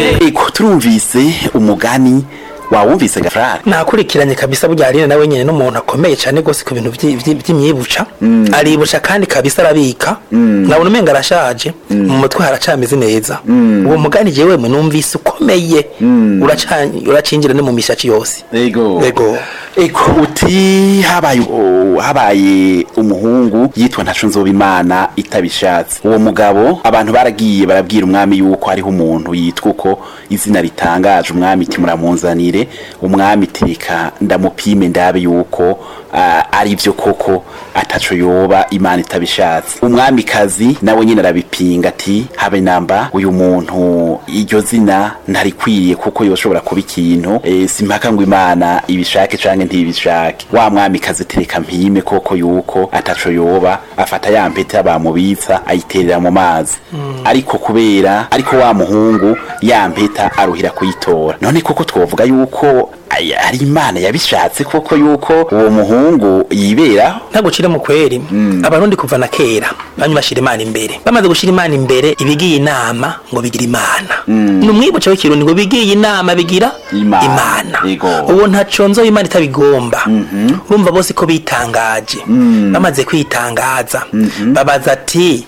eko turumvise umugani wawumvise gafrari nakurikiranye kabisa burya Aline nawe nyene n'umuntu akomeye cyane gose ku bintu vyi- vyi- vy'imyibuca aribuca kandi kabisa arabika nabona umenga arashaje mu mutwe haracameze neza uwo mugani jewe mwe numvise ukomeye uraca- uracinjira no mu mishaci yose ego ego eko uti habaye o- habaye umuhungu yitwa ntaco nzoba imana itabishatse uwo mugabo abantu baragiye barabwira umwami yuko hariho umuntu yitwa uko izina ritangaje umwami iti muramunzanire umwami teka ndamupime ndabe yuko ah, ari byo koko ataco yoba imana itabishatse umwamikazi nawe nyine arabipinga ati habe namba uyu muntu iryo zina ntarikwiriye kuko yoshobora kuba ikintu e, simpaka ngo imana ibishake canke ntibishake wa mwamikazi tereka mpime koko yuko ataco yoba afata ya mpeta bamubitsa ayiterera mu mazi ariko kubera ariko wa muhungu ya mpeta aruhira kuyitora none koko twovuga yuko ay- ari imana yabishatse koko yuko uwo muhungu yiberaho ntagucire mu kweri abarundi kuva na kera bamwe bashira imana imbere bamaze gushira imana imbere ibigiye inama ngo bigira imana ni umwibuca w'ikirundi ngo bigiye inama bigira Imana. imana Yego. uwo ntaco nzo imana itabigomba urumva bose ko bitangaje bamaze kwitangaza babaza ati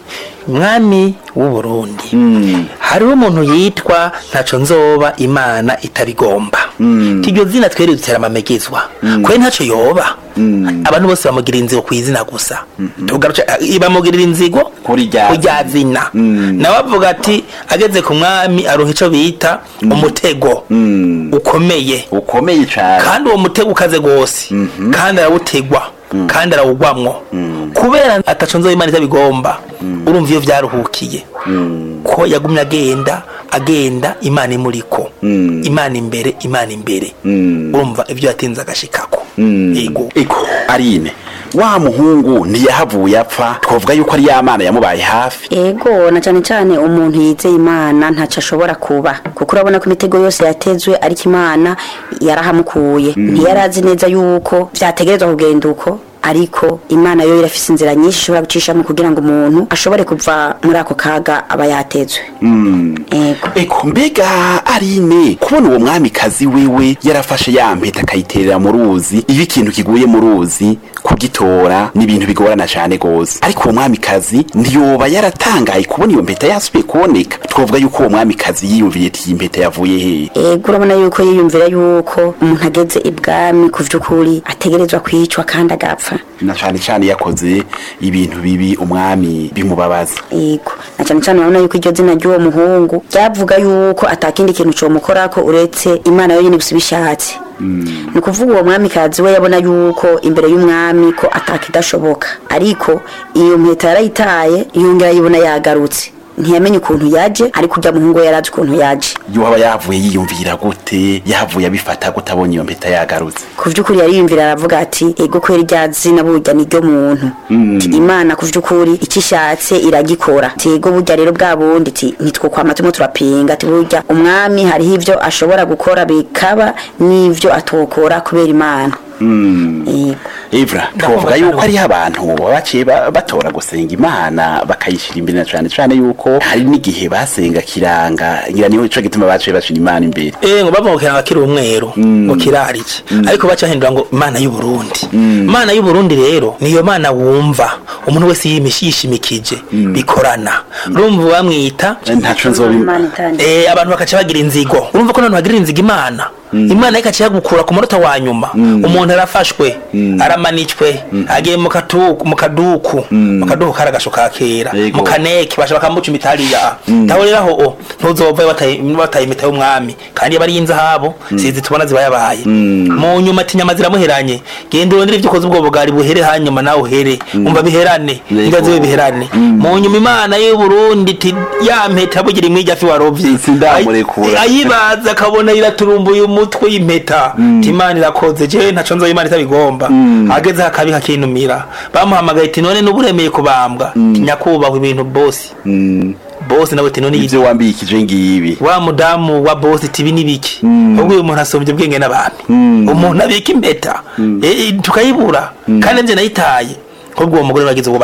mwami w'u Burundi hariho umuntu yitwa ntaco nzoba imana itabigomba iryo zina twere dutera amamegezwa kwe ntaco yoba abantu bose bamugirira inzigo ku izina gusa tugaruca bamugirira inzigo Kuri rya ku rya zina nawe avuga ati ageze ku mwami aronka ico bita umutego ukomeye ukomeye cane kandi uwo mutego ukaze gose kandi arawutegwa kandi arawugwamwo kubera ataco nzoba imana itabigomba urumva iyo vyaruhukiye ko yagumye agenda agenda imana imuriko imana imbere imana imbere urumva ivyo yatinze agashikako yego eko arine wa muhungu ntiyahavuye apfa twavuga yuko ari ya mana yamubaye hafi ego na cyane cyane umuntu yizeye imana ntacyo ashobora kuba kuko urabona ko imitego yose yatezwe ariko imana yarahamukuye ntiyari azi neza yuko byategerezwa kugenda uko ariko imana yo irafise inzira nyinshi ishobora gucishamo kugira ngo umuntu ashobore kuva muri ako kaga aba yatezwe ego eko mbega arine kubona uwo mwamikazi wewe yarafashe ya mpeta akayiterera mu ruzi iyo ikintu kiguye mu ruzi kugitora ni ibintu bigorana cyane gose ariko uwo mwamikazi ntiyoba yaratangaye kubona iyo mpeta yasubiye kuboneka twavuga yuko uwo mwamikazi yiyumviye ati iyi mpeta yavuye hehe ego urabona yuko yiyumvira yuko umuntu ageze ibwami ku by'ukuri ategerezwa kwicwa kandi agapfa na cyane cyane yakoze ibintu bibi umwami bimubabaza Ego. Na cyane cyane urabona yuko iryo zina ry'uwo muhungu ryavuga yuko atakindi kintu comukorako uretse imana yonyine gusa ibishatse ni ukuvuga uwo mwamikazi we yabona yuko imbere y'umwami ko atakidashoboka ariko iyo mpeta yarayitaye yongera yibona yagarutse ntiyamenye ukuntu yaje ariko urya muhungu we yarazi ukuntu yaje yoba yavuye yiyumvira gute yavuye abifata gute abonye iyo mpeta yagarutse ku by'ukuri yariyumvira aravuga ati ego kwera irya zina burya ni ryo muntu Ati, imana ku by'ukuri icyo ishatse iragikora ati ego burya rero bwa bundi ati nitwo kwama turimo turapinga ati burya umwami hariho ibyo ashobora gukora bikaba n'ibyo atokora kubera imana Ego. Evra twavuga yuko hariho abantu baba baciye ba- batora gusenga imana bakayishyira imbere na cane cane yuko hari n'igihe basenga kiranga ngira niho ico gituma baciye bashira imana imbere Eh ngo bavukira ngo kiri umweru ngo kirariki ariko bacahindura ngo imana y'u Burundi imana y'u Burundi rero niyo mana wumva umuntu wese yimishi yishimikije bikorana urumva bamwita ntaco nzoba Imana itandukanye. eh abantu bakaca bagira inzigo urumva ko none bagirira inzigo imana imana ikaca yagukura ku munota wa nyuma umuntu arafashwe aramanitswe agiye mu katuku mu kaduku mu kaduku karagasho ka kera Yego. mu kaneki basha bakamuca imitariya taho rero aho o, ntuzova bataye bataye imita y'umwami kandi yaba ari inzahabu sizi tubona ziba yabaye mu nyuma ati nyama ziramuheranye genda urondere ibyo ukoze ubwo bugari buhere hanyuma nawe uhere umva biherane Yego. ingazi we biherane mu nyuma imana y'u Burundi iti ya mpeta bugira imwijya fi warovye Sindamurekura. Ay- ayibaza akabona iraturumbuye umutwe y'impeta ati imana irakoze jewe ntaco nzoba imana itabigomba ageze akabi kakinumira bamuhamagaye ati none n'uburemeye kubambwa Ati, nyakubahwa ibintu bosi bosi nawe ati none ivyo wambikije ngibi wa mudamu wa bosi tibi nibiki ubwo uyu muntu asombye ubwenge n'abami umuntu abika impeta eh, tukayibura kandi nje nayitaye ahubwo uwo mugore bagize ubwo